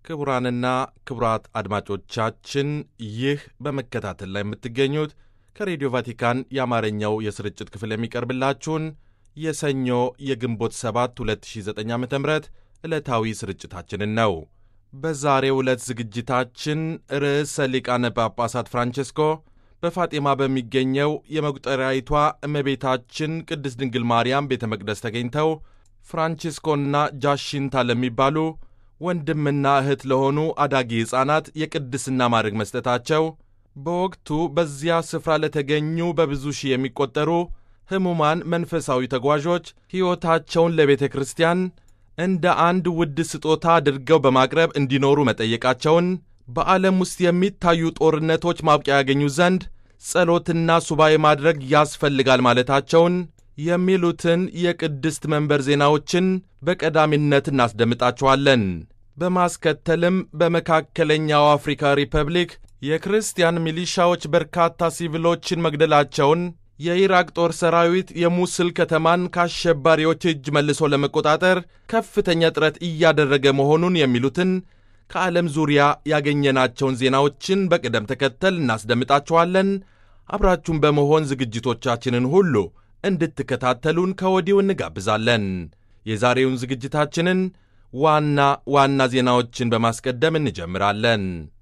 ክቡራንና ክቡራት አድማጮቻችን ይህ በመከታተል ላይ የምትገኙት ከሬዲዮ ቫቲካን የአማርኛው የስርጭት ክፍል የሚቀርብላችሁን የሰኞ የግንቦት 7 2009 ዓ ም ዕለታዊ ስርጭታችንን ነው። በዛሬው ዕለት ዝግጅታችን ርዕሰ ሊቃነ ጳጳሳት ፍራንቼስኮ በፋጢማ በሚገኘው የመቁጠሪያይቷ እመቤታችን ቅድስት ድንግል ማርያም ቤተ መቅደስ ተገኝተው ፍራንቺስኮና ጃሽንታ ለሚባሉ ወንድምና እህት ለሆኑ አዳጊ ሕፃናት የቅድስና ማዕረግ መስጠታቸው በወቅቱ በዚያ ስፍራ ለተገኙ በብዙ ሺህ የሚቆጠሩ ሕሙማን መንፈሳዊ ተጓዦች ሕይወታቸውን ለቤተ ክርስቲያን እንደ አንድ ውድ ስጦታ አድርገው በማቅረብ እንዲኖሩ መጠየቃቸውን በዓለም ውስጥ የሚታዩ ጦርነቶች ማብቂያ ያገኙ ዘንድ ጸሎትና ሱባኤ ማድረግ ያስፈልጋል ማለታቸውን የሚሉትን የቅድስት መንበር ዜናዎችን በቀዳሚነት እናስደምጣችኋለን። በማስከተልም በመካከለኛው አፍሪካ ሪፐብሊክ የክርስቲያን ሚሊሻዎች በርካታ ሲቪሎችን መግደላቸውን፣ የኢራቅ ጦር ሰራዊት የሙስል ከተማን ከአሸባሪዎች እጅ መልሶ ለመቆጣጠር ከፍተኛ ጥረት እያደረገ መሆኑን የሚሉትን ከዓለም ዙሪያ ያገኘናቸውን ዜናዎችን በቅደም ተከተል እናስደምጣችኋለን። አብራችሁን በመሆን ዝግጅቶቻችንን ሁሉ እንድትከታተሉን ከወዲሁ እንጋብዛለን። የዛሬውን ዝግጅታችንን ዋና ዋና ዜናዎችን በማስቀደም እንጀምራለን።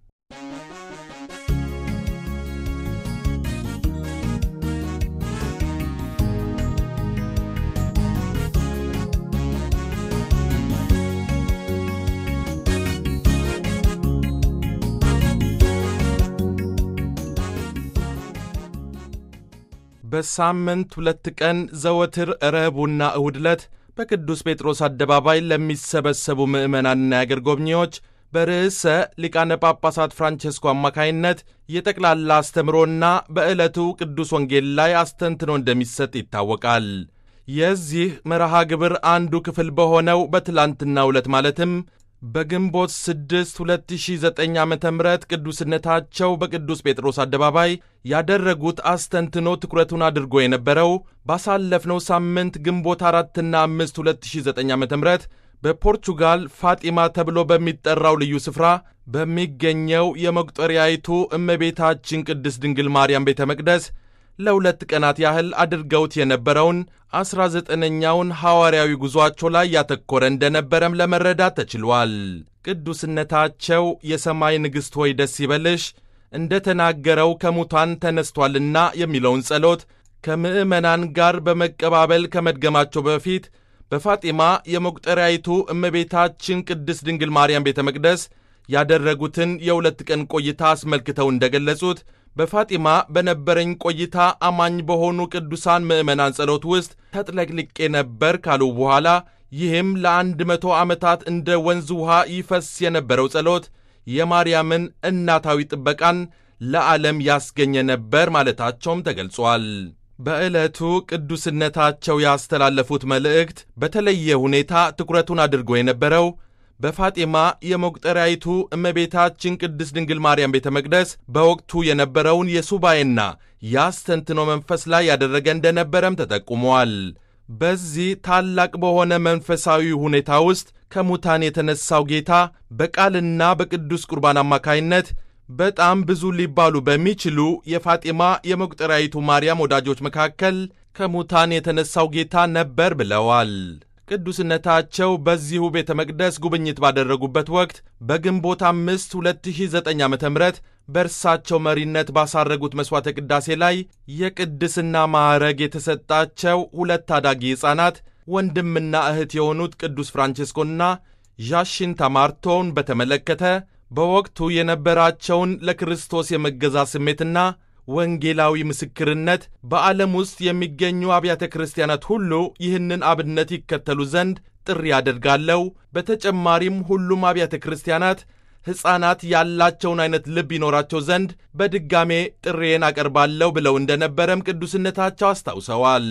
በሳምንት ሁለት ቀን ዘወትር ረቡዕና እሁድ ዕለት በቅዱስ ጴጥሮስ አደባባይ ለሚሰበሰቡ ምዕመናንና የአገር ጎብኚዎች በርዕሰ ሊቃነ ጳጳሳት ፍራንቼስኮ አማካይነት የጠቅላላ አስተምሮና በዕለቱ ቅዱስ ወንጌል ላይ አስተንትኖ እንደሚሰጥ ይታወቃል። የዚህ መርሃ ግብር አንዱ ክፍል በሆነው በትላንትናው ዕለት ማለትም በግንቦት 6 2009 ዓ ም ቅዱስነታቸው በቅዱስ ጴጥሮስ አደባባይ ያደረጉት አስተንትኖ ትኩረቱን አድርጎ የነበረው ባሳለፍነው ሳምንት ግንቦት 4ና 5 2009 ዓ ም በፖርቹጋል ፋጢማ ተብሎ በሚጠራው ልዩ ስፍራ በሚገኘው የመቁጠሪያይቱ እመቤታችን ቅድስት ድንግል ማርያም ቤተ መቅደስ ለሁለት ቀናት ያህል አድርገውት የነበረውን ዐሥራ ዘጠነኛውን ሐዋርያዊ ጉዞአቸው ላይ ያተኮረ እንደነበረም ለመረዳት ተችሏል። ቅዱስነታቸው የሰማይ ንግሥት ሆይ ደስ ይበልሽ እንደ ተናገረው ከሙታን ተነስቷልና የሚለውን ጸሎት ከምዕመናን ጋር በመቀባበል ከመድገማቸው በፊት በፋጢማ የመቁጠሪያይቱ እመቤታችን ቅድስት ድንግል ማርያም ቤተ መቅደስ ያደረጉትን የሁለት ቀን ቆይታ አስመልክተው እንደገለጹት በፋጢማ በነበረኝ ቆይታ አማኝ በሆኑ ቅዱሳን ምዕመናን ጸሎት ውስጥ ተጥለቅልቄ ነበር ካሉ በኋላ ይህም ለአንድ መቶ ዓመታት እንደ ወንዝ ውሃ ይፈስ የነበረው ጸሎት የማርያምን እናታዊ ጥበቃን ለዓለም ያስገኘ ነበር ማለታቸውም ተገልጿል። በዕለቱ ቅዱስነታቸው ያስተላለፉት መልእክት በተለየ ሁኔታ ትኩረቱን አድርጎ የነበረው በፋጢማ የመቁጠሪያይቱ እመቤታችን ቅድስት ድንግል ማርያም ቤተ መቅደስ በወቅቱ የነበረውን የሱባኤና የአስተንትኖ መንፈስ ላይ ያደረገ እንደነበረም ተጠቁሟል። በዚህ ታላቅ በሆነ መንፈሳዊ ሁኔታ ውስጥ ከሙታን የተነሳው ጌታ በቃልና በቅዱስ ቁርባን አማካይነት በጣም ብዙ ሊባሉ በሚችሉ የፋጢማ የመቁጠሪያይቱ ማርያም ወዳጆች መካከል ከሙታን የተነሳው ጌታ ነበር ብለዋል። ቅዱስነታቸው በዚሁ ቤተ መቅደስ ጉብኝት ባደረጉበት ወቅት በግንቦት አምስት 2009 ዓ ም በእርሳቸው መሪነት ባሳረጉት መሥዋዕተ ቅዳሴ ላይ የቅድስና ማዕረግ የተሰጣቸው ሁለት ታዳጊ ሕፃናት ወንድምና እህት የሆኑት ቅዱስ ፍራንቼስኮና ዣሽንታ ማርቶን በተመለከተ በወቅቱ የነበራቸውን ለክርስቶስ የመገዛት ስሜትና ወንጌላዊ ምስክርነት በዓለም ውስጥ የሚገኙ አብያተ ክርስቲያናት ሁሉ ይህንን አብነት ይከተሉ ዘንድ ጥሪ አደርጋለሁ። በተጨማሪም ሁሉም አብያተ ክርስቲያናት ሕፃናት ያላቸውን አይነት ልብ ይኖራቸው ዘንድ በድጋሜ ጥሬን አቀርባለሁ ብለው እንደነበረም ቅዱስነታቸው አስታውሰዋል።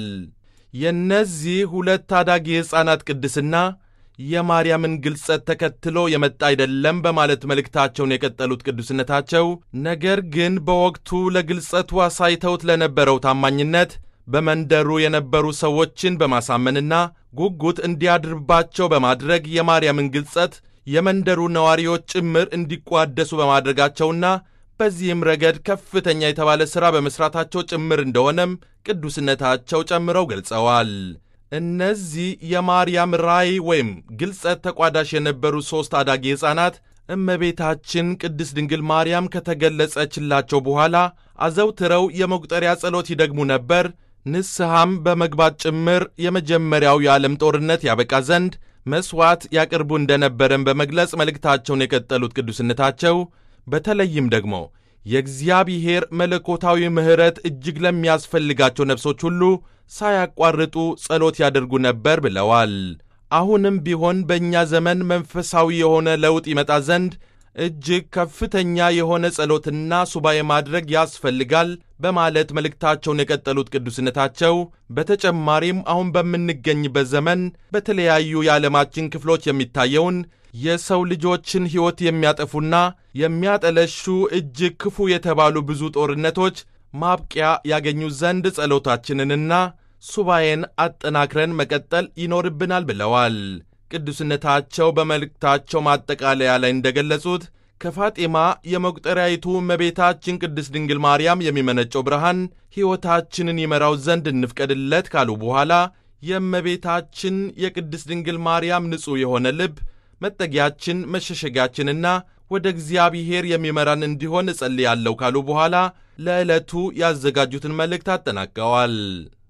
የእነዚህ ሁለት ታዳጊ ሕፃናት ቅድስና የማርያምን ግልጸት ተከትሎ የመጣ አይደለም በማለት መልእክታቸውን የቀጠሉት ቅዱስነታቸው ነገር ግን በወቅቱ ለግልጸቱ አሳይተውት ለነበረው ታማኝነት በመንደሩ የነበሩ ሰዎችን በማሳመንና ጉጉት እንዲያድርባቸው በማድረግ የማርያምን ግልጸት የመንደሩ ነዋሪዎች ጭምር እንዲቋደሱ በማድረጋቸውና በዚህም ረገድ ከፍተኛ የተባለ ሥራ በመሥራታቸው ጭምር እንደሆነም ቅዱስነታቸው ጨምረው ገልጸዋል። እነዚህ የማርያም ራእይ ወይም ግልጸት ተቋዳሽ የነበሩ ሦስት አዳጊ ሕፃናት እመቤታችን ቅድስት ድንግል ማርያም ከተገለጸችላቸው በኋላ አዘውትረው የመቁጠሪያ ጸሎት ይደግሙ ነበር። ንስሐም በመግባት ጭምር የመጀመሪያው የዓለም ጦርነት ያበቃ ዘንድ መሥዋዕት ያቅርቡ እንደነበረን በመግለጽ መልእክታቸውን የቀጠሉት ቅዱስነታቸው በተለይም ደግሞ የእግዚአብሔር መለኮታዊ ምሕረት እጅግ ለሚያስፈልጋቸው ነፍሶች ሁሉ ሳያቋርጡ ጸሎት ያደርጉ ነበር ብለዋል። አሁንም ቢሆን በእኛ ዘመን መንፈሳዊ የሆነ ለውጥ ይመጣ ዘንድ እጅግ ከፍተኛ የሆነ ጸሎትና ሱባኤ ማድረግ ያስፈልጋል በማለት መልእክታቸውን የቀጠሉት ቅዱስነታቸው በተጨማሪም አሁን በምንገኝበት ዘመን በተለያዩ የዓለማችን ክፍሎች የሚታየውን የሰው ልጆችን ሕይወት የሚያጠፉና የሚያጠለሹ እጅግ ክፉ የተባሉ ብዙ ጦርነቶች ማብቂያ ያገኙ ዘንድ ጸሎታችንንና ሱባኤን አጠናክረን መቀጠል ይኖርብናል ብለዋል። ቅዱስነታቸው በመልእክታቸው ማጠቃለያ ላይ እንደገለጹት ከፋጤማ የመቁጠሪያይቱ እመቤታችን ቅድስት ድንግል ማርያም የሚመነጨው ብርሃን ሕይወታችንን ይመራው ዘንድ እንፍቀድለት ካሉ በኋላ የእመቤታችን የቅድስት ድንግል ማርያም ንጹሕ የሆነ ልብ መጠጊያችን መሸሸጊያችንና ወደ እግዚአብሔር የሚመራን እንዲሆን እጸልያለሁ ካሉ በኋላ ለዕለቱ ያዘጋጁትን መልእክት አጠናቀዋል።